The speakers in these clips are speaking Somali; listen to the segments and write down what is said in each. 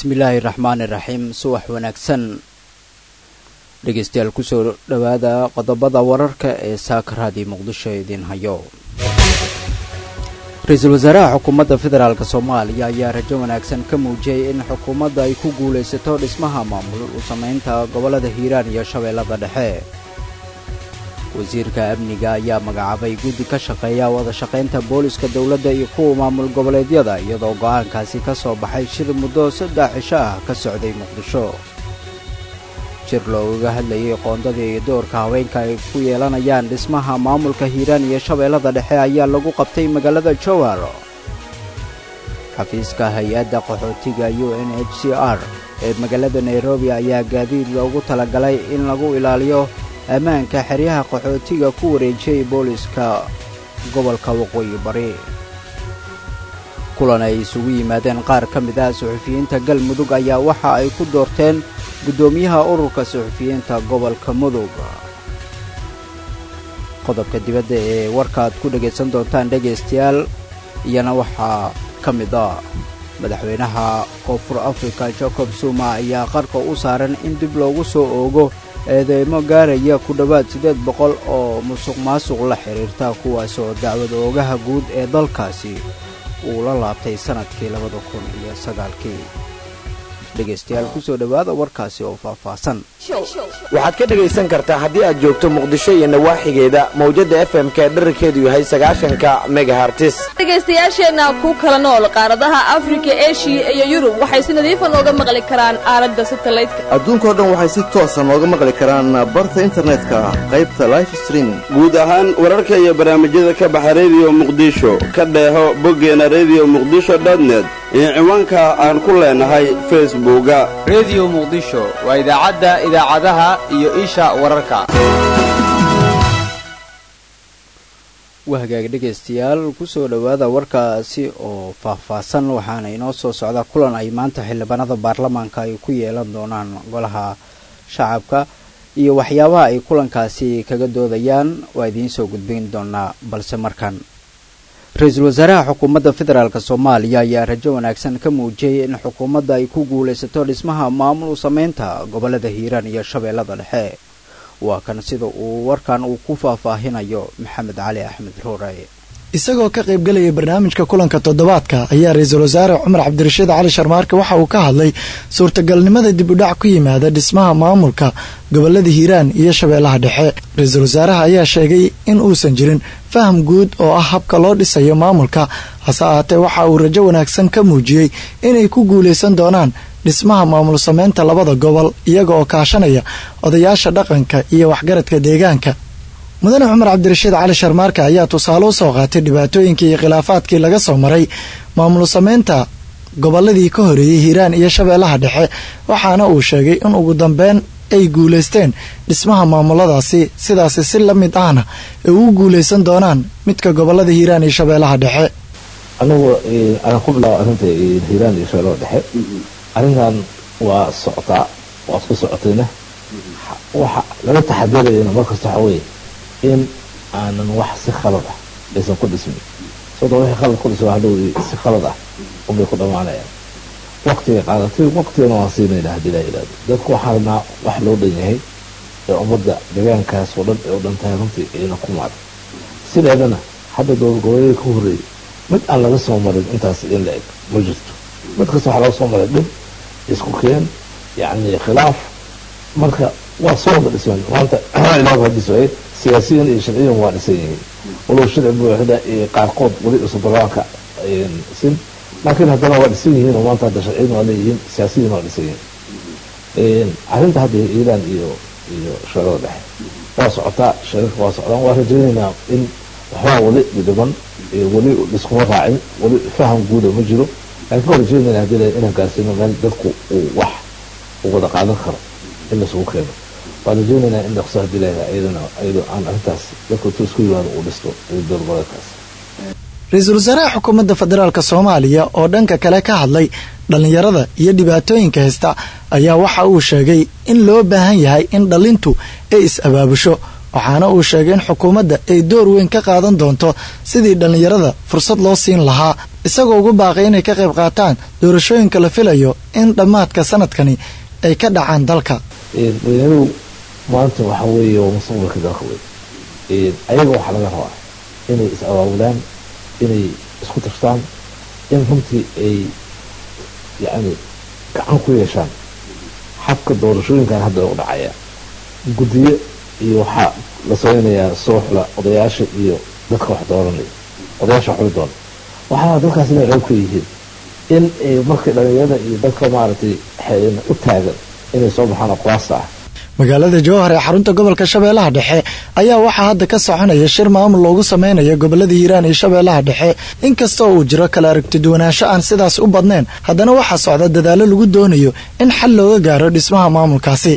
bismillaahi raxmaani raxiim subax wanaagsan dhegeystayaal kusoo dhowaada qodobada wararka ee saaka raadiyo muqdisho idiin hayo ra-iisul wasaaraha xukuumadda federaalk soomaaliya ayaa rajo wanaagsan ka muujiyey in xukuumadda ay ku guulaysato dhismaha maamul u samaynta gobollada hiiraan iyo shabeellada dhexe wasiirka amniga ayaa magacaabay guddi ka shaqeeya wada shaqaynta booliska dowladda iyo kuwa maamul goboleedyada iyadoo go'aankaasi ka soo baxay shir muddo saddex cisho ah ka socday muqdisho jir loogaga hadlayay qoondada iyo doorka haweenka ay ku yeelanayaan dhismaha maamulka hiiraan iyo shabeellada dhexe ayaa lagu qabtay magaalada jowhar xafiiska hay-adda qaxootiga u n h c r ee magaalada nairobi ayaa gaadiid loogu talagalay in lagu ilaaliyo ammaanka xeryaha qaxootiga ku wareejiyey booliska gobolka waqooyi bari kulan ay isugu yimaadeen qaar ka mid ah suxufiyiinta galmudug ayaa waxa ay ku doorteen guddoomiyaha ururka suxufiyiinta gobolka mudug qodobka dibadda ee warkaaad ku dhegaysan doontaan dhegaystayaal iyana waxaa ka mid ah madaxweynaha koonfur afrika jacob zuma ayaa qarka u saaran in dib loogu soo oogo eedeymo gaaraya ku dhowaad siddeed boqol oo musuq maasuq la xidhiirta kuwaas oo dacwad oogaha guud ee dalkaasi uu la laabtay sannadkii labada kun iyo sagaalkii dhegaystayaal kusoo dhowaada warkaasi oo faahfaahsan waxaad ka dhegaysan kartaa haddii aad joogto muqdisho iyo nawaaxigeeda mawjadda f m k dherarkeedu yahay sagaashanka megahartis dhegaystayaasheenna ku kala nool qaaradaha afrika eshiya iyo yurub waxay si nadiifa nooga maqli karaan aaladda satalaydka adduunkao dhan waxay si toosa nooga maqli karaan barta internetka qaybta life streaming guud ahaan wararka iyo barnaamijyada ka baxa rediyo muqdisho ka dheeho boggeena rediyo muqdisho dotnet iyo ciwaanka aan ku leenahay facebooka rediyo muqdisho waa idaacadda idaacadaha iyo isha wararka waa hagaag dhegaystayaal kusoo dhowaada warkaasi oo faahfaahsan waxaana inoo soo socda kulan ay maanta xildhibaanada baarlamaanka ay ku yeelan doonaan golaha shacabka iyo waxyaabaha ay kulankaasi kaga doodayaan waa idiin soo gudbin doonaa balse markan ra-iisul wasaaraha xukuumadda federaalk soomaaliya ayaa rajo wanaagsan ka muujiyey in xukuumadda ay ku guulaysato dhismaha maamul samaynta gobollada hiiraan iyo shabeellada dhexe waa kan sida uu warkan uu ku faahfaahinayo maxamed cali axmed ruure isagoo ka qaybgelaya barnaamijka kulanka toddobaadka ayaa ra-iisul wasaare cumar cabdirashiid cali sharmaarke waxa uu ka hadlay suurtagalnimada dib udhac ku yimaada dhismaha maamulka gobolada hiiraan iyo shabeellaha dhexe ra-iisul wasaaraha ayaa sheegay in uusan jirin faham guud oo ah habka loo dhisayo maamulka hase ahaatee waxa uu rajo wanaagsan ka muujiyey inay ku guulaysan doonaan dhismaha maamul sameynta labada gobol iyaga oo kaashanaya odayaasha dhaqanka iyo waxgaradka deegaanka mudane cumar cabdirashiid cali sharmaarka ayaa tusaale u soo qaatay dhibaatooyinkii iyo khilaafaadkii laga soo maray maamul sameynta gobolladii ka horeeyey hiiraan iyo shabeellaha dhexe waxaana uu sheegay in ugu dambeyn ay guulaysteen dhismaha maamuladaasi sidaasi si la mid ahna ay ugu guulaysan doonaan midka gobolada hiiraan iyo shabeellaha dhexe anigu aan ku bilaabo arrinta hiiraan iyo shabeellaha dhexe arrintan waa socotaa waad ku socotayna waxa laga taxadirayana markasta waxa weeye in aanan wax si khalad ah aysan ku dhismin sababto wixii khalad ku dhisma hadhow si khalad ah unbay ku dhammaanayaan waqtiga qaadatay waqtigana waan siinayna haddii laa yidhahdo dadku waxaa rabnaa wax loo dhan yahay ee ummadda deegaankaas oo dhan ee u dhan tahay runtii ayna ku maada sideedana hadda goboleeda ka horreeyay mid aan laga soo marin intaas in la eg ma jirto mid kasta waxaa laga soo maray dhib isku keen yacni khilaaf marka waa soo wada dhisman maanta ilaah waa dhismay siyaasiyan iyo sharciyan waa dhisan yihiin walow sharci buuxda iyo qaarkood weli cusub barlamanka sin laakiin haddana waa dhisan yihiin oo maanta hadda sharciyan waa leeyihiin siyaasiyan waa dhisan yihiin arrinta hadda iiraan iyo iyo shabeellada dhexe waa socotaa shariirka waa socdaan waa rajaynaynaa in waxbaa weli dhiban weli liskuma raacin weli faham guuda ma jiro laakiin waa rajaynayna haddii la inaan gaarsiino meel dadku uu wax uu wada qaadan karo in lasugu keeno waan rajaynaynaa in dhaqso haddii la iyadana iyadoo aan arrintaas dadku intuu isku yimaado uu dhisto dowlgoboleedkaas ra-iisul wasaaraha xukuumadda federaalk soomaaliya oo dhanka kale ka hadlay dhallinyarada iyo dhibaatooyinka haysta ayaa waxa uu sheegay in loo baahan yahay in dhallintu ay is-abaabusho waxaana uu sheegay in xukuumadda ay door weyn ka qaadan doonto sidii dhallinyarada fursad loo siin lahaa isagoo ugu baaqay inay ka qayb qaataan doorashooyinka la filayo in dhammaadka sanadkani ay ka dhacaan dalka madaxweynuhu maanta waxa weeye waa mustaqbalka dalka wey ayaga waxaa laga rabaa inay is abaabulaan inay isku tashtaan in runtii ay yacni gacan ku yeeshaan xabka doorashooyinkan hadda u dhacaya guddiyo iyo waxaa la samaynayaa sooxla odayaasha iyo dadka wax dooranaya odayaasha waxbay doona waxaa dadkaas inay xoog ku yihiin in ay markay dhalinyarada iyo dadka maaragtay u taagan inay soo baxaan aqwaasta ah magaalada jowhar ee xarunta gobolka shabeellaha dhexe ayaa waxaa hadda ka soconaya shir maamul loogu sameynayo gobolada hiiraan iyo shabeellaha dhexe inkastoo uu jiro kala aragtiduwanaansho aan sidaas u badnayn haddana waxaa socda dadaallo lagu doonayo in xal looga gaaro dhismaha maamulkaasi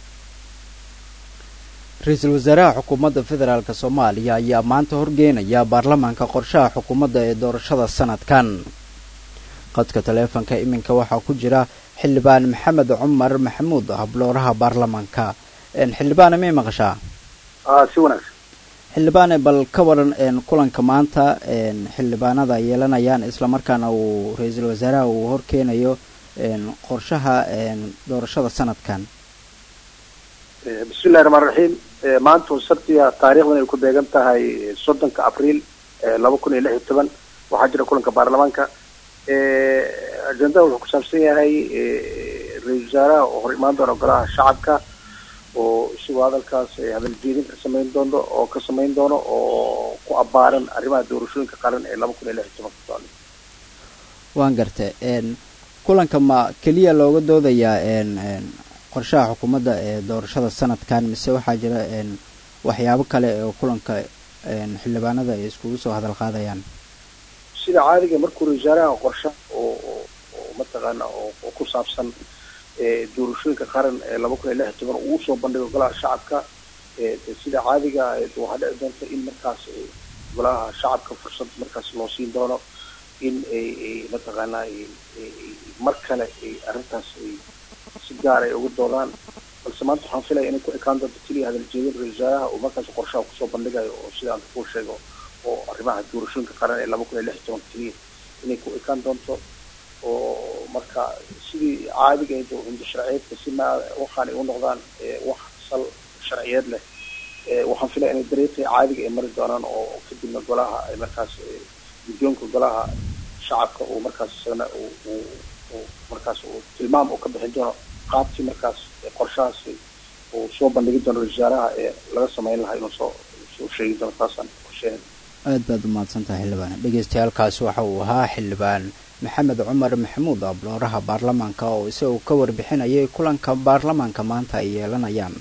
ra-iisul wasaaraha xukuumadda federaalk soomaaliya ayaa maanta horgeynaya baarlamaanka qorshaha xukuumadda ee doorashada sanadkan qadka taleefonka iminka waxaa ku jira xildhibaan maxamed cumar maxamuud hablooraha baarlamaanka xildhibaane may maqashaa si wanaagsan xildhibaane bal ka waran kulanka maanta xildhibaanada yeelanayaan islamarkaana uu ra-iisul wasaaraha uu horkeenayo qorshaha doorashada sanadkan bismillahi raxmaan raxiim maanta sabtiga taarikhdan ay ku beegan tahay soddonka abriil laba kun iyo lix iyo toban waxaa jira kulanka baarlamaanka ajendada wuxuu kusaabsan yahay ra-isul wasaaraha oo hor imaan doona golaha shacabka oo isagoo hadalkaas hadal jeedin ka samayn doono oo ka samayn doono oo ku abaaran arrimaha doorashooyinka qaran ee laba kun iyo lix iyo tobanka socda waan garta kulanka ma keliya looga doodayaa qorshaha xukuumadda ee doorashada sanadkan mise waxaa jira waxyaabo kale oo kulanka xildhibaanada ay iskugu soo hadal qaadayaan sida caadiga markuu ra-isul wasaaraha qorsha oo oo mataqaana oo ku saabsan doorashooyinka qaran ee laba kun iyo lix iyo toban uu usoo bandhigo golaha shacabka sida caadiga waxaa dhici doonta in markaas golaha shacabka fursad markaas loo siin doono in ay mataqaana mar kale ay arrintaas ay si gaar ay uga doodaan balse maanta waxaan filaya inay ku ekaan doonto keliya hadal jeedin ra-isul wasaaraha oo markaas qorshaha kusoo bandhigayo oo sida aan kuu sheego oo arrimaha doorashooyinka qaran ee laba kun iyo lix iyo tobanka keliya inay ku ekaan doonto oo marka sidii caadigeed oo hinda sharciyeedka si ma waxaan ay u noqdaan wax sal sharciyeed leh waxaan filaya inay dariiqii caadiga ay mari doonaan oo kadibna golaha ay markaas guddoonka golaha shacabka uu markaas isagana uu markaas uu tilmaam uu ka bixin doono qaabkii markaas qorshahaasi uu soo bandhigi doono ra-isul wasaaraha ee laga sameyn lahaa inuu soo soo sheegi doono taasaan qorsheyn aad baad umahadsan tahay xildhibaan dhegeystayaalkaasi waxa uu ahaa xildhibaan maxamed cumar maxamuud ablooraha baarlamaanka oo isagoo ka warbixinayay kulanka baarlamaanka maanta ay yeelanayaan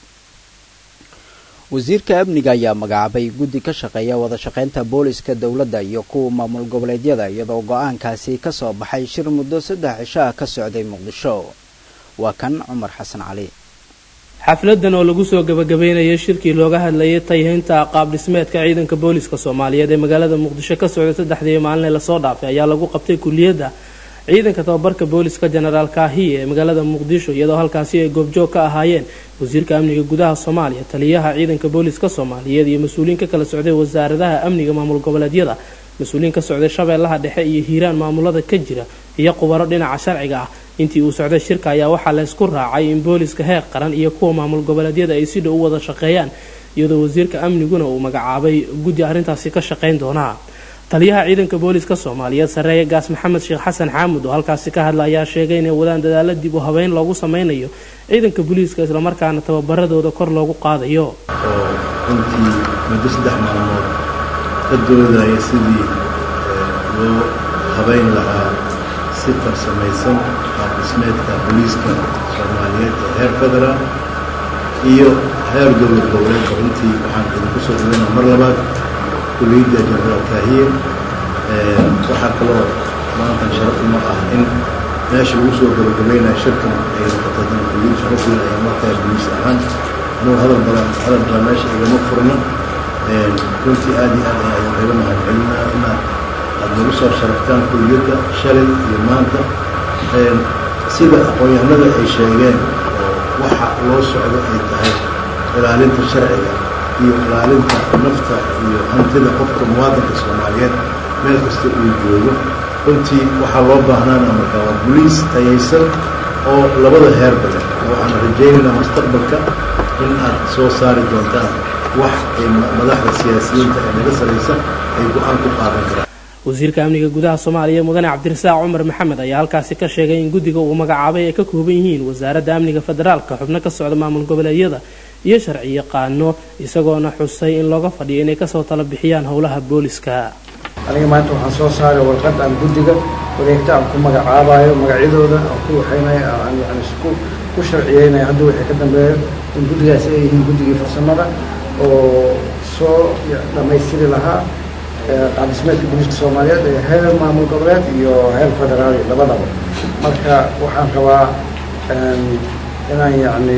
wasiirka amniga ayaa magacaabay guddi ka shaqeeya wada shaqaynta booliska dowladda iyo kuwa maamul goboleedyada iyadoo go-aankaasi ka soo baxay shir muddo saddex cisho ah ka socday muqdisho waa kan cumar xasan cali xafladan oo lagu soo gabagabeynayay shirkii looga hadlayay tayhaynta qaab dhismeedka ciidanka booliska soomaaliyeed ee magaalada muqdisho ka socday saddexdii maalin ee lasoo dhaafay ayaa lagu qabtay kuliyadda ciidanka tababarka booliska jenaraal kaahiye ee magaalada muqdisho iyadoo halkaasi ay goobjoog ka ahaayeen wasiirka amniga gudaha soomaaliya taliyaha ciidanka booliska soomaaliyeed iyo mas-uuliyiin ka kala socday wasaaradaha amniga maamul goboleedyada mas-uuliyiin ka socday shabeellaha dhexe iyo hiiraan maamulada ka jira iyo qubaro dhinaca sharciga ah intii uu socday shirka ayaa waxaa laysku raacay in booliska heer qaran iyo kuwa maamul goboleedyada ay si dhow u wada shaqeeyaan iyadoo wasiirka amniguna uu magacaabay guddi arrintaasi ka shaqayn doonaa taliyaha ciidanka booliska soomaaliyeed sareeye gaas maxamed sheekh xasan xaamud oo halkaasi ka hadla ayaa sheegay inay wadaan dadaalo dib u habeyn loogu sameynayo ciidanka booliiska islamarkaana tababaradooda kor loogu qaadayo oo runtii muddo saddex maalmood ka doodaya sidii loo habeyn lahaa si farsamaysan qaab dhismeedka booliiska soomaaliyeed ee heer federaal iyo heer dowlad goboleedka runtii waxaan idinku soo dhaweyna mar labaad kuliyadda jenaraal kaahiye waxaa kaloo maantan sharaf uma ah in meesha lagu soo gabagabaynayo shirkan ay noqoto dana kuliyad sharafweyn ay markaa booliis ahaan anuu hadal badan hadal badan meesha igama furno runtii aad iyo aad ayaan kaga mahad celinaa inaad aad nagu soo sharaftaan kuliyadda shalay iyo maanta sida aqoon-yahanada ay sheegeen oo waxa loo socdo ay tahay ilaalinta sharciga iyo ilaalinta nafta iyo hantida qofka muwaadinka soomaaliyeed meel kasta uu joogo runtii waxaa loo baahnaana markaa waa boliis tayaysan oo labada heerba leh waxaan rajaynaynaa mustaqbalka in aad soo saari doontaan wax ay madaxda siyaasiyiinta ee naga saraysa ay go-aan ku qaadan karaan wasiirka amniga gudaha soomaaliya mudane cabdirasaaq cumar maxamed ayaa halkaasi ka sheegay in guddiga uu magacaabay ay ka kooban yihiin wasaaradda amniga federaalka xubno ka socda maamul goboleedyada iyo sharci yaqaano isagoona xusay in looga fadhiyo inay kasoo tala bixiyaan howlaha booliska aniga maanta waxaan soo saaray warqad aan guddiga wareegta aan ku magacaabayo magacyadooda aan ku waxaynaya aan yani isku ku sharciyeynaya hadda wixii ka dambeeyo in guddigaasi ay yihiin guddigii farsamada oo soo dhammaystiri lahaa qaabdhismeedka booliiska soomaaliyeed ee heer maamul goboleed iyo heer federaal labadaba marka waxaan rabaa inaan yacni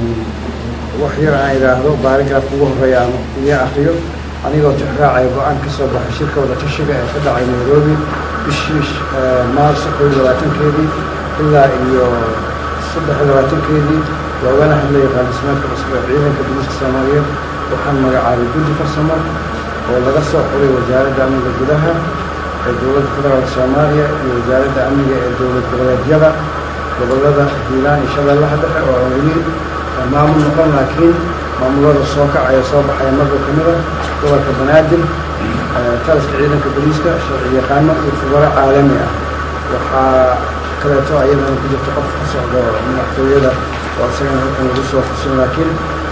wax yar aan idhaahdo baarigraaf ugu horreeya aan iga akriyo anigoo tixraacaya go-aan ka soo baxay shirka wada tashiga ee ka dhacay nairobi bishii maarso koo iyo labaatankeedii ilaa iyo saddex iyo labaatankeedii loogana hadlaya qaabdhismeedka cusub ee ciidanka booliiska soomaaliyeed waxaan magacaabay guddi farsamo oo laga soo xuray wasaaradda amniga gudaha ee dowladda federaalka soomaaliya iyo wasaaradda amniga ee dowlad goboleedyada gobolada hiilaan iyo shabeellaha dhexe oo aan weli maamul noqon laakiin maamulada soo kacaya soo baxaya marba ka mid a gobolka banaadir taliska ciidanka booliiska sharci yaqaano iyo khubaro caalami ah waxaa kaleeto ayadana ku jirta qof ka socdo madaxtooyada oo isagana halkan lagu soo xusin laakiin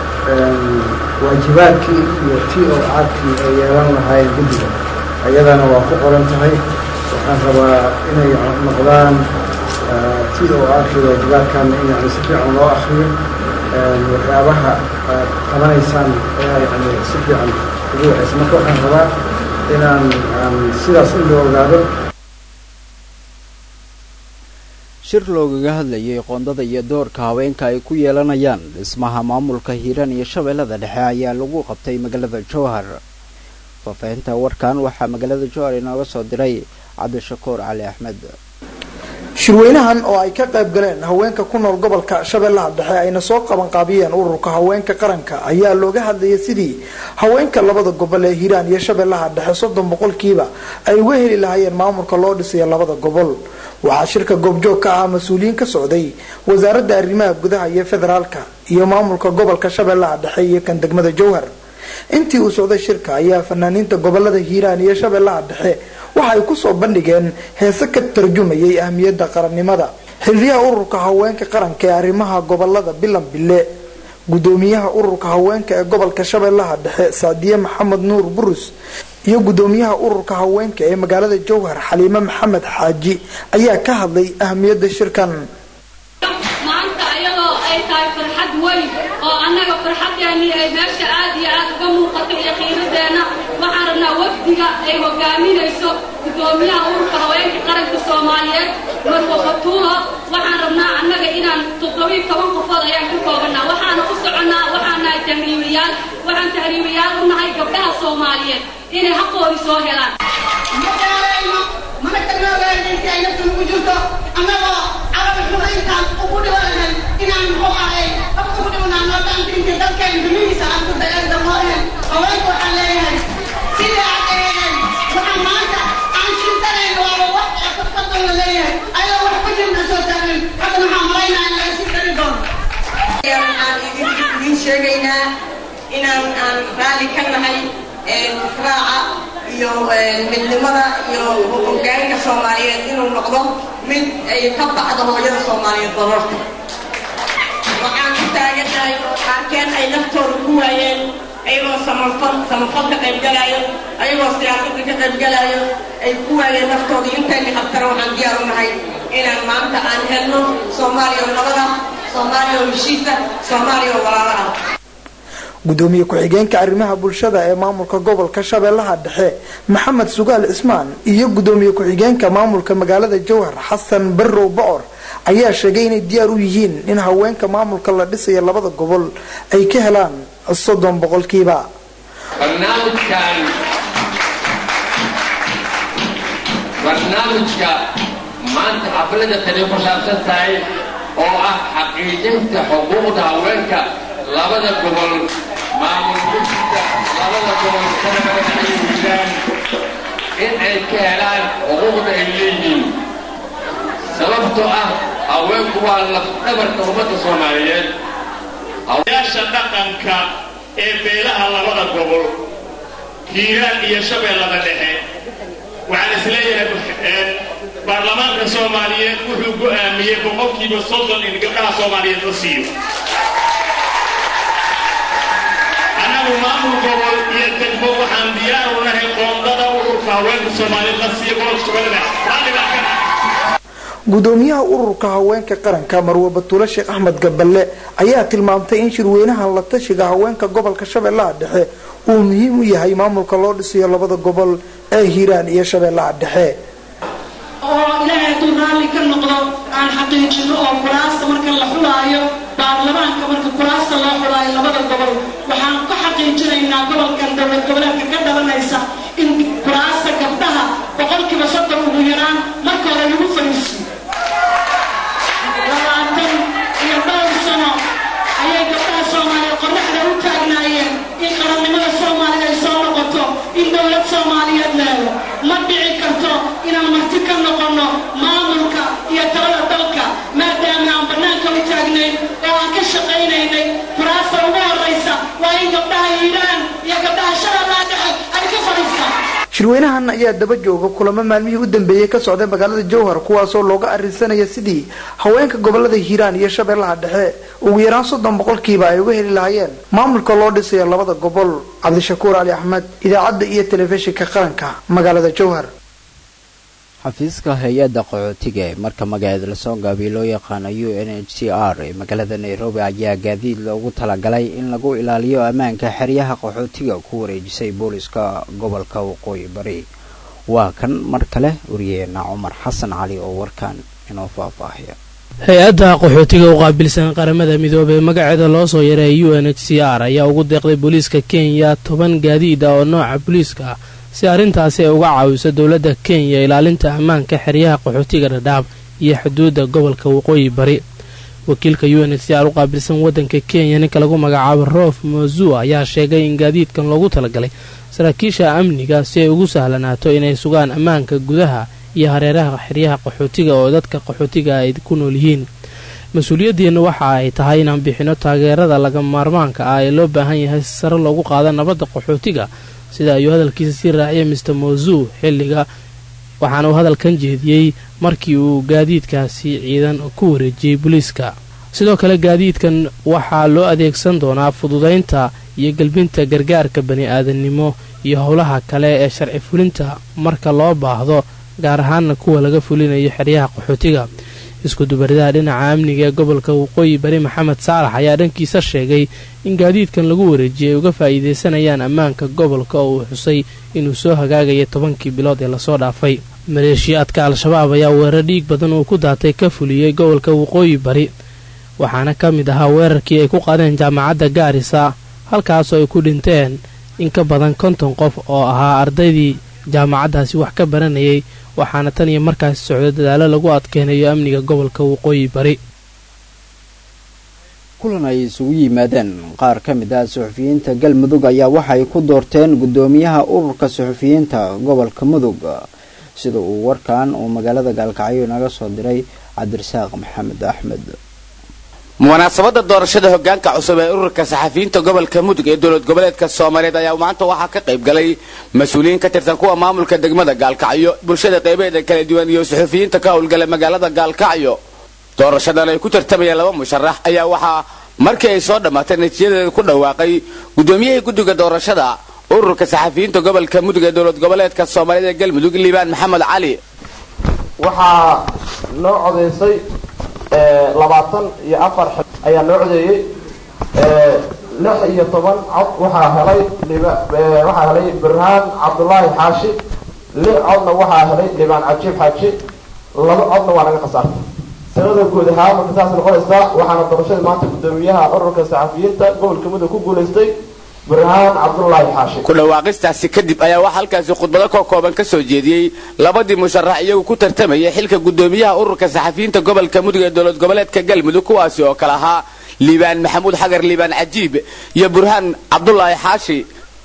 waajibaadkii iyo t o aadkii ay yeelan lahaayeen guddiga ayadana waa ku qoran tahay waxaan rabaa inay noqdaan t o aadkii waajibaadkaana in yani si fiican loo akriyo waxyaabaha aad qabanaysaan ayaa yani si fiican ugu waxaysa marka waxaan rabaa inaan aan sidaas in loo ogaado shir loogaga hadlayay qoondada iyo doorka haweenka ay ku yeelanayaan dhismaha maamulka hiiraan iyo shabeellada dhexe ayaa lagu qabtay magaalada jowhar faahfaahinta warkan waxaa magaalada jowhar inooga soo diray cabdishakuur cali axmed shirweynahan oo ay ka qayb galeen haweenka ku nool gobolka shabeellaha dhexe ayna soo qabanqaabiyeen ururka haweenka qaranka ayaa looga hadlayay sidii haweenka labada gobol ee hiiraan iyo shabeellaha dhexe soddon boqolkiiba ay uga heli lahaayeen maamulka loo dhisayo labada gobol waxaa shirka goobjoog ka ah mas-uuliyiin ka socday wasaaradda arrimaha gudaha iyo federaalka iyo maamulka gobolka shabeellaha dhexe iyo kan degmada jowhar intii uu socday shirka ayaa fanaaniinta gobolada hiiraan iyo shabeellaha dhexe waxa ay kusoo bandhigeen heese ka tarjumayay ahmiyadda qarannimada xiliyaha ururka haweenka qaranka ee arrimaha gobolada bilan bille gudoomiyaha ururka haweenka ee gobolka shabeellaha dhexe saadiye maxamed nuur burus iyo gudoomiyaha ururka haweenka ee magaalada jowhar xaliime maxamed xaaji ayaa ka hadlay ahmiyadda shirkan maanta iyadoo ay tahay farxad weyn oo annaga farxadeennii ay meesha aad iyo aad uga muuqato iyo qiiradeenna waxaan rabnaa wafdiga ay hogaaminayso gudoomiyaha ururka haweenka qaranka soomaaliyeed marwo batuulo waxaan rabnaa annaga inaan toddobiiy toban qofood ayaan ka koobannaa waxaana u soconnaa waxaan nahay tahriibayaal waxaan tahriibayaal u nahay gabdhaha soomaaliyeed inay xaqoodii soo helaan mana karnoogaan intii ay naftu ugu jirto annagoo carabi xumayntaan ugu dhibanahay inaan muxuu ahay qabka ku dhibanaa nootaan diinta dalkeen dunihiisa aan ku dayada moohen haweenka waxaan leeyahay sidii aad eegeen waxaan maanta aan shintanayn waaba wax qadqadan la leeyahay ayadoo wax ku jirna soo taagin hadda waxaan maraynaa in laga sii dari doono aan idiin sheegaynaa inaan aan raalli ka nahay raaca iyo midnimada iyo hogaanka soomaaliyeed inuu noqdo mid ay ka baxdo hooyada soomaaliyeed barorta waxaan ku taaganahay qaarkeen ay naftooda ku waayeen ayagoo samafal samafal ka qaybgalaayo ayagoo siyaasadda ka qaybgalaayo ay ku waayeen naftooda intayna qabtana waxaan diyaar u nahay inaan maanta aan helno soomaaliya oo nabada soomaaliya oo heshiisa soomaaliya oo walaala ah gudoomiye ku-xigeenka arrimaha bulshada ee maamulka gobolka shabeellaha dhexe maxamed sugaal cismaan iyo gudoomiye ku-xigeenka maamulka magaalada jowhar xasan barrow bocor ayaa sheegay inay diyaar u yihiin in haweenka maamulka la dhisayo labada gobol ay ka helaan soddon boqolkiiba barnaamijkan barnaamijka maanta xaflada tani ku saabsan tahay oo ah xaqiijinta xuquuqda haweenka labada gobol maamul bulshada labada gobol shabeelle iyo hiiraan in ay ka helaan xuquuqda ay leeyihiin sababtoo ah haweenku waa lafdhabarka ummadda soomaaliyeed yaasha dhaqanka ee beelaha labada gobol hiiraan iyo shabeellada dhexe waxaan isleeyahay baarlamaanka soomaaliyeed wuxuu go'aamiyey boqolkiiba soddon in gabdhaha soomaaliyeed la siiyo annagu maamul gobol iyo degmo waxaan diyaar u nahay qoondada ururka haweenka soomaaliyeed la siiyo gobolka shabeellada raalligaa ka gudoomiyaha ururka haweenka qaranka marwe batuule sheekh axmed gaballe ayaa tilmaamtay in shirweynaha la tashiga haweenka gobolka shabeellaha dhexe uu muhiim u yahay maamulka loo dhisayo labada gobol ee hiiraan iyo shabeellaha dhexe oo ilaahay hadduu raalli ka noqdo aan xaqiijino oo kuraasta marka la xulaayo baarlamaanka marka kuraasta loo xulaayo labada gobol waxaan ku xaqiijinaynaa gobolkan dowlad goboleedka ka dhalanaysa in kuraasta gabdhaha boqolkiiba soddon ugu yaraan marka hore lagu fariisiyo labaatan iyo dhowr sano ayay gabdhaha soomaaliya qorraxda u taagnaayeen in qarannimada soomaaliya ay soo noqoto in dowlad soomaaliyeed leedo ma dhici karto inaan marti ka noqonno maamulka iyo talada dalka maadaama aan bannaanka u taagnayn oo aan ka shaqaynaynay kuraasta ugu horraysa waa in gabdhaha hiiraan iyo gabdhaha shabeellaha dhexe ay ka fadhiistaan shirweynahan ayaa daba jooga kulamo maalmihii u dambeeyey ka socday magaalada jowhar kuwaasoo looga arrinsanaya sidii haweenka gobolada hiiraan iyo shabeellaha dhexe ugu yaraan soddon boqolkiiba ay uga heli lahaayeen maamulka loo dhisayo labada gobol cabdishakuur cali axmed idaacadda iyo telefishinka qaranka magaalada jowhar xafiiska hay-adda qaxootiga ee marka magaceed lasoo gaabiyo loo yaqaano u n h c r ee magaalada nairobi ayaa gaadiid loogu talagalay in lagu ilaaliyo ammaanka xeryaha qaxootiga ku wareejisay booliska gobolka waqooyi bari waa kan mar kale wariyeena cumar xasan cali oo warkan inoo faahfaahiya hay-adda qaxootiga u qaabilsan qaramada midoobey magaceeda loo soo yaray u n h c r ayaa ugu deeqday booliiska kenya toban gaadiid ah oo nooca booliiska ah si arrintaasi ay uga caawiso dowladda kenya ilaalinta ammaanka xeryaha qaxootiga dhadhaab iyo xuduudda gobolka waqooyi bari wakiilka u n h c r u qaabilsan waddanka kenya ninka lagu magacaabo roof mozua ayaa sheegay in gaadiidkan loogu talagalay saraakiisha amniga si ay ugu sahlanaato inay sugaan ammaanka gudaha iyo hareeraha xeryaha qaxootiga oo dadka qaxootiga ay ku nool yihiin mas-uuliyadeenna waxa ay tahay inaan bixino taageerada laga maarmaanka ah ee loo baahan yahay si sare loogu qaado nabadda qaxootiga sida ayuu hadalkiisa sii raaciyay mister mozu xilliga waxaana uu hadalkan jeediyey markii uu gaadiidkaasi ciidan ku wareejiyey booliiska sidoo kale gaadiidkan waxaa loo adeegsan doonaa fududaynta iyo gelbinta gargaarka bani aadannimo iyo howlaha kale ee sharci fulinta marka loo baahdo gaar ahaana kuwa laga fulinayo xeryaha qaxootiga isku-dubaridaha dhinaca amniga ee gobolka waqooyi bari maxamed saalax ayaa dhankiisa sheegay in gaadiidkan lagu wareejiyay ay uga faa'iidaysanayaan ammaanka gobolka oo uu xusay inuu soo hagaagaya tobankii bilood ee lasoo dhaafay maleeshiyaadka al-shabaab ayaa weerar dhiig badan uu ku daatay ka fuliyey gobolka waqooyi bari waxaana ka mid ahaa weerarkii ay ku qaadeen jaamacadda gaarisa halkaasoo ay ku dhinteen in ka badan konton qof oo ahaa ardaydii jaamacaddaasi wax ka baranayay waxaana tan iyo markaasi socdo dadaalo lagu adkeynayo amniga gobolka waqooyi bari kulan ay isugu yimaadeen qaar ka mid ah suxufiyiinta galmudug ayaa waxay ku doorteen guddoomiyaha ururka suxufiyiinta gobolka mudug sida uu warkan uu magaalada gaalkacyo naga soo diray cabdirasaaq maxamed axmed munaasabada doorashada hogaanka cusub ee ururka saxafiyiinta gobolka mudug ee dowlad goboleedka soomaaliyeed ayaa maanta waxaa ka qayb galay mas-uuliyiin ka tirsan kuwa maamulka degmada gaalkacyo bulshada qaybaheeda kala duwan iyo suxufiyiinta ka howlgala magaalada gaalkacyo doorashadan ay ku tartamayeen laba musharax ayaa waxaa markii ay soo dhammaatay natiijadeeda ku dhawaaqay guddoomiyihii guddiga doorashada ururka saxafiyiinta gobolka mudug ee dowlad goboleedka soomaaliyeed ee galmudug liibaan maxamed cali waxaa noo codaysay labaatan iyo afar xil ayaa noo codeeyey lix iyo toban cod waxaa helay waxaa helay birhaan cabdulaahi xaashi lix codna waxaa helay liibaan cajiib xaaji laba codna waa naga khasaartay sanada guud ahaan marka saas noqonaysaa waxaana doorashada maanta guddoomiyaha ururka saxafiyiinta gobolka mudug ku guulaystay birhaan cabdulaahi xaashi ku dhawaaqistaasi kadib ayaa waxaa halkaasi khudbado ka kooban ka soo jeediyey labadii musharax iyagu ku tartamayay xilka guddoomiyaha ururka saxafiyiinta gobolka mudug ee dowlad goboleedka galmudug kuwaasi oo kale ahaa liibaan maxamuud xagar liibaan cajiib iyo burhaan cabdulaahi xaashi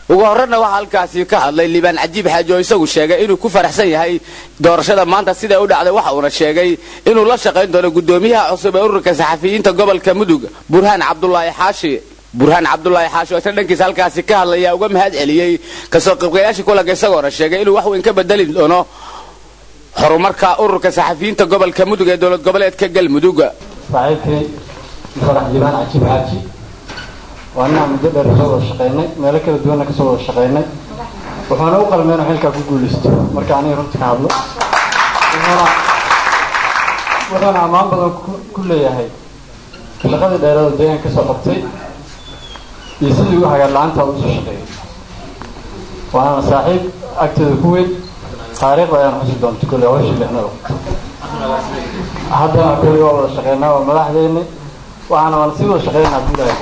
ugu horreyna waxaa halkaasi ka hadlay liibaan cajiib xaaji oo isagu sheegay inuu ku faraxsan yahay doorashada maanta siday u dhacday waxa uuna sheegay inuu la shaqayn doono guddoomiyaha cusub ee ururka saxafiyiinta gobolka mudug burhaan cabdulaahi xaashi burhaan cabdulaahi xaashi oo isna dhankiisa halkaasi ka hadlaya uga mahad celiyey kasoo qaybgalayaashii kulanka isagoona sheegay inuu wax weyn ka bedeli doono horumarka ururka saxafiyiinta gobolka mudug ee dowlad goboleedka galmudug saaxiibkay farax liibaan cajiib xaaji waa inaan muddo dheer kasoo wada shaqaynay meelo kala duwanna kasoo wada shaqaynay wuxuuna u qalmeen inuu xilkaa ku guulaysto marka aniga runta ka hadlo wuxuuna wuxuuna ammaan badan ku leeyahay shaqadii dheerada deegaan kasoo qabtay iyo sidii u hagaar la-aanta u soo shaqeeyay waana saaxiib agteeda ku weyn taariikhda ayaan xusi doonta kolley hawshii lixnada haddana kolley waa wada shaqeynaa waa madaxdeeni waxaana waan sii wada shaqeynaa buulahay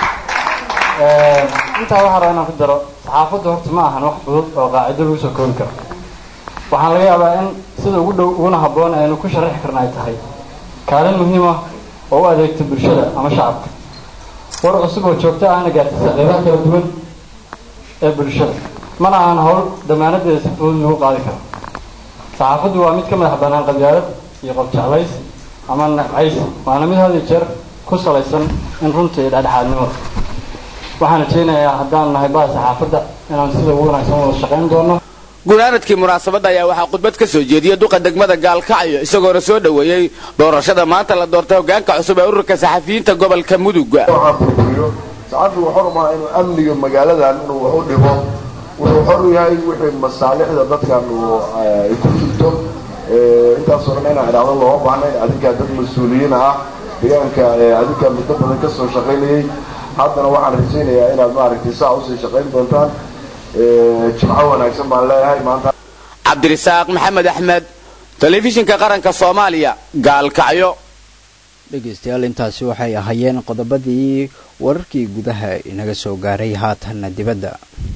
intaa waxaa rabaa inaan ku daro saxaafaddu horta ma ahan wax fudud oo qaacido lagu soo koobi karo waxaan laga yaabaa in sida ugu dhow uguna habboon aynu ku sharaxi karna ay tahay kaalin muhiim ah oo u adeegta bulshada ama shacabka war cusub oo joogto ahna gaartisa qeybaha kala duwan ee bulshada mana ahan howl damaanadeeda si fudud lagu qaadi karo saxaafaddu waa mid ka madax bannaan qabyaalad iyo qobjeclays ama nacaysi waana mid had iyo jeer ku salaysan in runta iyo dhexdhexaadnimo waxaan rajeynayaa haddaan nahay baa saxaafadda inaan sida ugu wanaagsan wada shaqayn doono gunaanadkii munaasabadda ayaa waxaa khudbad ka soo jeediyey duqa degmada gaalkacyo isagoona soo dhoweeyey doorashada maanta la doortay hogaanka cusub ee ururka saxafiyiinta gobolka mudug saxafigu xor maaha inuu amniga magaaladan inuu wax u dhibo wuxuu xor u yahay wixii masaalixda dadkan ay ku jirto intaasoo dhan inaan idhaahdo looma baahnayn adinkaa dad mas-uuliyiin ah deegaanka adinkaa muddo badan ka soo shaqaynayay haddana waxaan rajaynayaa inaad maaragtay saa usii shaqayn doontaan jimco wanaagsan baan leeyahay maanta cabdirisaaq maxamed axmed telefishinka qaranka soomaaliya gaalkacyo dhegaystayaal intaasi waxay ahaayeen qodobadii wararkii gudaha inaga soo gaaray haatanna dibadda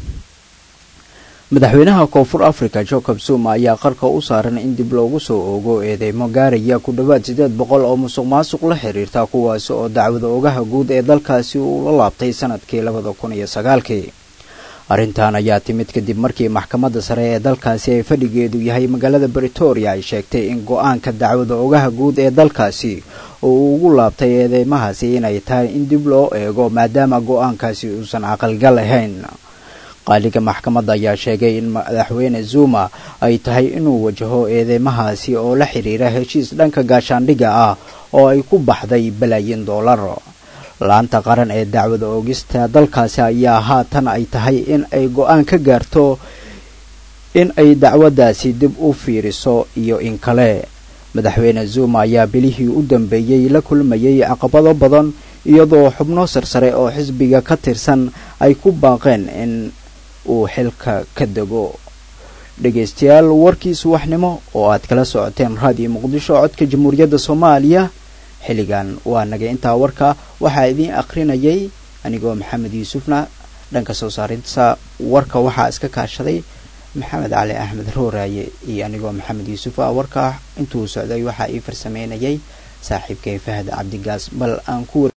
madaxweynaha koonfur africa jacob zuma ayaa qarka u saaran in dib loogu soo oogo eedeymo gaaraya ku dhowaad siddeed boqol oo musuq maasuq la xiriirta kuwaasi oo dacwada ogaha guud ee dalkaasi uu la laabtay sanadkii labada kun iyo sagaalkii arrintan ayaa timid kadib markii maxkamadda sare ee dalkaasi ay fadhigeedu yahay magaalada britoria ay sheegtay in go-aanka dacwada ogaha guud ee dalkaasi oo uu ugu laabtay eedeymahaasi inay tahay in dib loo eego maadaama go-aankaasi uusan caqalgal ahayn qaaliga maxkamadda ayaa sheegay in madaxweyne zuma ay tahay inuu wajaho eedeymahaasi oo la xiriira heshiis dhanka gaashaandhigga ah oo ay ku baxday balaayin doolar laanta qaran ee dacwada oogista dalkaasi ayaa haatan ay tahay in ay go-aan ka gaarto in ay dacwaddaasi dib u fiiriso iyo in kale madaxweyne zuma ayaa bilihii u dambeeyey la kulmayay caqabado badan iyadoo xubno sarsare oo xisbiga ka tirsan ay ku baaqeen in uu xilka ka dego dhegaystayaal warkii subaxnimo oo aad kala socoteen raadiyo muqdisho codka jamhuuriyadda soomaaliya xilligan waa naga intaa warka waxaa idiin akhrinayay anigoo maxamed yuusufna dhanka soo saarinta warka waxaa iska kaashaday maxamed cali axmed rooraaye iyo anigoo maxamed yuusuf ah warka intuu socday waxaa ii farsameynayay saaxiibkay fahad cabdigaas bal aan ku